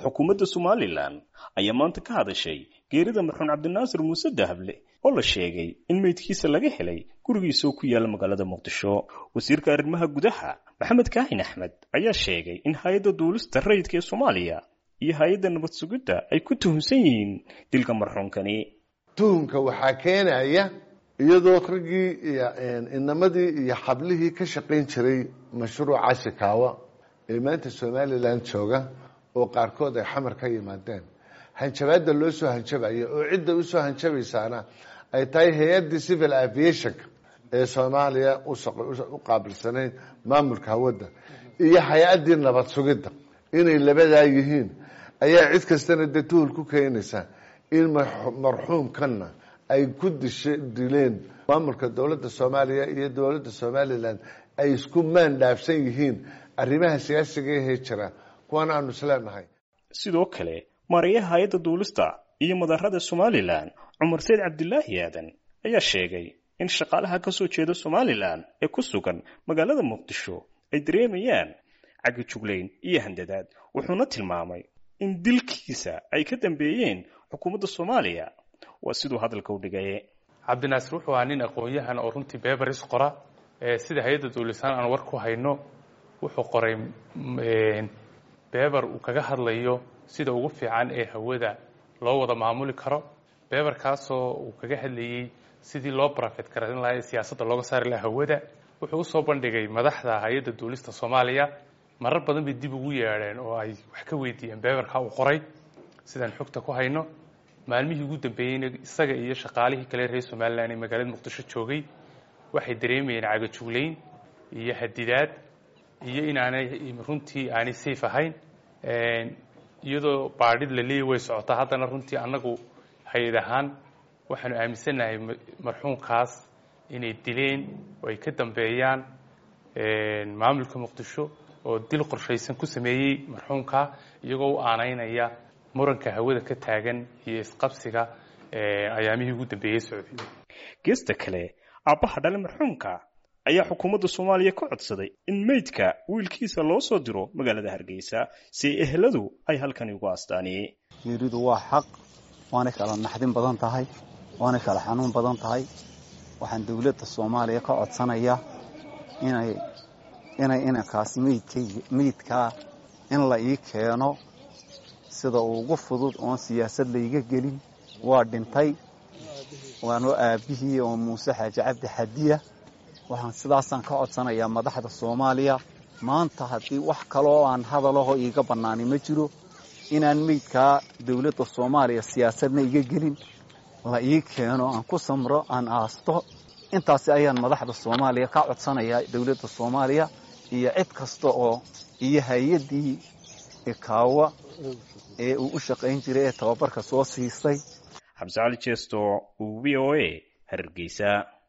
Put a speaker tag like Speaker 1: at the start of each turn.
Speaker 1: xukuumadda somalilan ayaa maanta ka hadashay geerida marxuun cabdinaasir muuse dahable oo la sheegay in meydkiisa laga helay gurigiisa oo ku yaala magaalada muqdisho wasiirka arrimaha gudaha maxamed kaahin axmed ayaa sheegay in hay-adda duulista rayidka ee soomaaliya iyo hay-adda nabad sugidda ay ku tuhunsan yihiin dilka marxuunkani
Speaker 2: tuhunka waxaa keenaya iyadoo raggii iyo inamadii iyo xablihii ka shaqayn jiray mashruuca shikaawa ee maanta somalilan jooga oo qaarkood ay xamar ka yimaadeen hanjabaadda loo soo hanjabaya oo cidda usoo hanjabaysaana ay tahay hay-addii civil aviationka ee soomaaliya u qaabilsanayd maamulka hawadda iyo hay-addii nabad sugidda inay labadaa yihiin ayaa cid kastana dee tuhul ku keenaysa in marxuumkanna ay ku disha dileen maamulka dowladda soomaaliya iyo dowladda somalilan ay isku maan dhaafsan yihiin arrimaha siyaasiga ahee jira kuwana aanu isleenahay
Speaker 1: sidoo kale maarayaha hay-adda duulista iyo madarada somalilan cumar sayd cabdilaahi aadan ayaa sheegay in shaqaalaha ka soo jeeda somalilan ee ku sugan magaalada muqdisho ay dareemayaan cagga juglayn iyo handadaad wuxuuna tilmaamay in dilkiisa ay ka dambeeyeen xukuumadda soomaaliya waa siduu hadalka u dhigay
Speaker 3: cabdinaasir wuxuu ahaa nin aqoon-yahan oo runtii beberis qora sida hay-adda duulisaan aan war ku hayno wuxuu qoray beber uu kaga hadlayo sida ugu fiican ee hawada loo wada maamuli karo beberkaasoo uu kaga hadlayey sidii loo barafet karin lahaa ee siyaasadda looga saari lahaa hawada wuxuu usoo bandhigay madaxda hay-adda duulista soomaaliya marar badan bay dib ugu yeedheen oo ay wax ka weydiiyeen beberka uu qoray sidaan xogta ku hayno maalmihii ugu dambeeyeyna isaga iyo shaqaalihii kale reer somalilan ee magaalada muqdisho joogay waxay dareemayeen cagajuglayn iyo hadidaad iyo inaanay runtii aanay safe ahayn iyadoo baadhid la leeyahy way socotaa haddana runtii annagu hay-ad ahaan waxaanu aaminsannahay marxuumkaas inay dileen oo ay ka dambeeyaan maamulka muqdisho oo dil qorshaysan ku sameeyey marxuumka iyagoo u aanaynaya muranka hawada ka taagan iyo isqabsiga ayaamihii ugu dambeeyey socday
Speaker 1: geesta kale aabbaha dhale marxuumka ayaa xukuumadda soomaaliya ka codsaday in meydka wiilkiisa loo soo diro magaalada hargeysa si eheladu ay halkani ugu aastaaniyey
Speaker 4: geeridu waa xaq waanay kala naxdin badan tahay waanay kala xanuun badan tahay waxaan dowladda soomaaliya ka codsanayaa inay inay inankaas meydkaa in la ii keeno sida ugu fudud oon siyaasad layga gelin waa dhintay waanoo aabbihii oo muuse xaaji cabdi xadiya waxaan sidaasaan ka codsanayaa madaxda soomaaliya maanta haddii wax kaloo aan hadalaho iiga bannaani ma jiro inaan meydkaa dowladda soomaaliya siyaasadna iga gelin la ii keeno aan ku samro aan aasto intaasi ayaan madaxda soomaaliya ka codsanayaa dowladda soomaaliya iyo cid kasta oo iyo hay-addii ikaawa ee uu u shaqayn jiray ee tababarka soo siisay
Speaker 1: xabse cali jeesto v o a hargeysa